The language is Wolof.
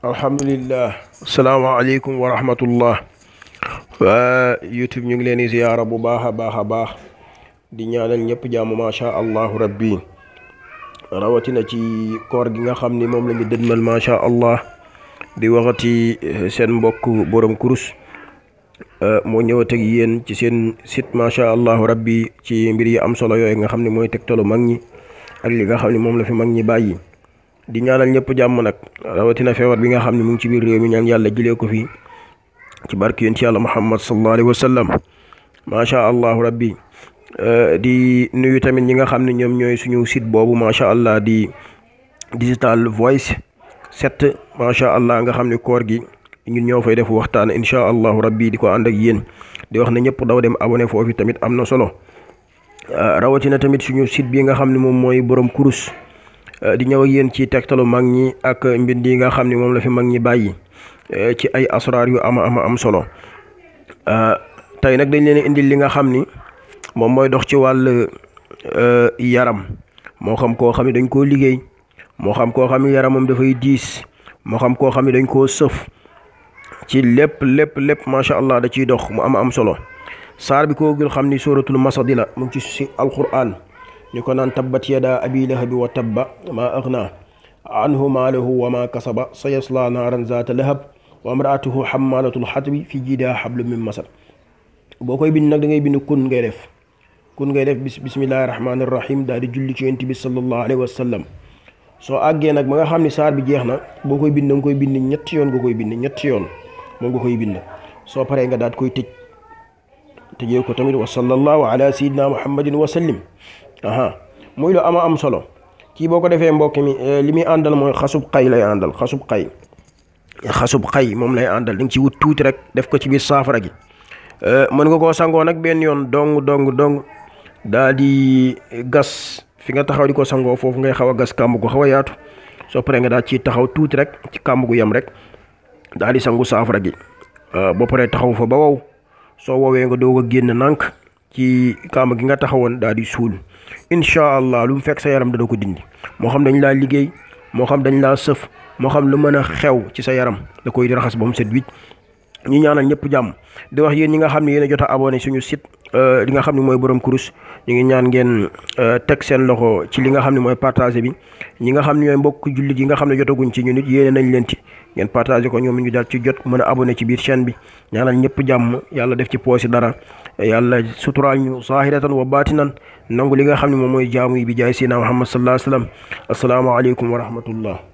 alhamdulillah asalaamaaleykum wa rahmatullah waa youtube ñu ngi leen di ziyaara bu baax a baax a baax di ñaanal ñëpp jàmm macha allahu rabbi rawatina ci koor gi nga xam ni moom la ñu dëdmal macha allah di waxati seen mbokk borom kurus moo ñëwat ak yéen ci seen site macha allahu rabbi ci mbir yi am solo yooyu nga xam ne mooy tegtalu mag ñi ak li nga xam ne moom la fi mag ñi bàyyi di ñaanal ñëpp jàmm nag rawatina feebar bi nga xam ne mu ngi ci biir réew mi ñaan yàlla jëlee ko fi ci barke yéen ci yàlla muhammad sallallahu alayhi wa sallam macha allahu rabbi di nuyu tamit ñi nga xam ne ñoom ñooy suñu site boobu macha allah di digital voice set macha allah nga xam ne koor gi ñun ñoo fay def waxtaan incha allahu rabbi di ko ànd ak yéen di wax ne ñëpp daw dem abonné foofu tamit am na solo rawatina tamit suñu site bi nga xam ne moom mooy borom kurus. di ñëw ak yéen ci tegtalu mag ñi ak mbind yi nga xam ne moom la fi mag ñi bàyyi ci ay asraar yu ama ama am solo tey nag dañ leen indil li nga xam ni moom mooy dox ci wàll yaram moo xam koo xam ne dañ koo liggéey moo xam koo xam ne yaramam dafay diis moo xam koo xam ne dañ koo sëf ci lépp lépp lépp macha allah da ciy dox mu ama am solo saar bi koo gën xam ni suratul masadi la mu ngi ci si alquran ñu ko naan tabbat yada abi lahabi wa tabba maa agna anhu maalahu wa maa kasaba sa yasla naaran zaata lahab wa amraatuhu xamalatul xatbi fi jiidaa xablu min masad boo koy bind nag da ngay bind kun ngay def kun ngay def bis bismillahi rahmaani rahim daal di julli ci yonent bi sallallahu alayhi wa sallam soo àggee nag ba nga xam ne saar bi jeex na boo koy bind da nga koy bind ñetti yoon nga koy bind ñetti yoon moom nga koy bind soo paree nga daat koy tëj tëjee ko tamit wa sallallahu ala sayyidina muhammadin wa sallim aha muy lu ama am solo kii boo ko defee mbokk mi li muy àndal mooy xasub xay lay àndal xasub xay xasub xay moom lay àndal di nga ci wut tuuti rek def ko ci biir saafara gi mën nga koo sangoo nag benn yoon dong dong dong daa di gas fi nga taxaw di ko sangoo foofu ngay xaw a gas kàmb gu xaw a yaatu soo paree nga daal ciy taxaw tuuti rek ci kàmb gu yem rek daal di sangu saafara gi boo paree taxaw fa ba wow soo woowee nga doog a génn nànk ci kàmb gi nga taxawoon daal di suul incha allah lu mu fekk sa yaram dana ko dindi moo xam dañ laa liggéey moo xam dañ laa sëf moo xam lu mën a xew ci sa yaram da koy raxas ba mu set wicc ñu ñaanal ñëpp jàmm di wax yéen ñi nga xam ne yéen a jot a abonné suñu site li nga xam ne mooy borom kurus ñu ngi ñaan ngeen teg seen loxo ci li nga xam ne mooy partagé bi ñi nga xam ne ñooy mbokk jullit yi nga xam ne jotaguñ ci ñu nit yéene nañ leen ci ngeen partagé ko ñoom ñu daal ci jot mën a abonné ci biir chaîne bi ñaanal ñëpp jàmm yàlla def ci poosi dara yàlla suturaal ñu zahiratan wa baatinan nangu li nga xam ne moom mooy jaamu yi bi jaay sina Muhammad sallallahu alayhi wa sallam asalaamaaleykum wa rahmatullah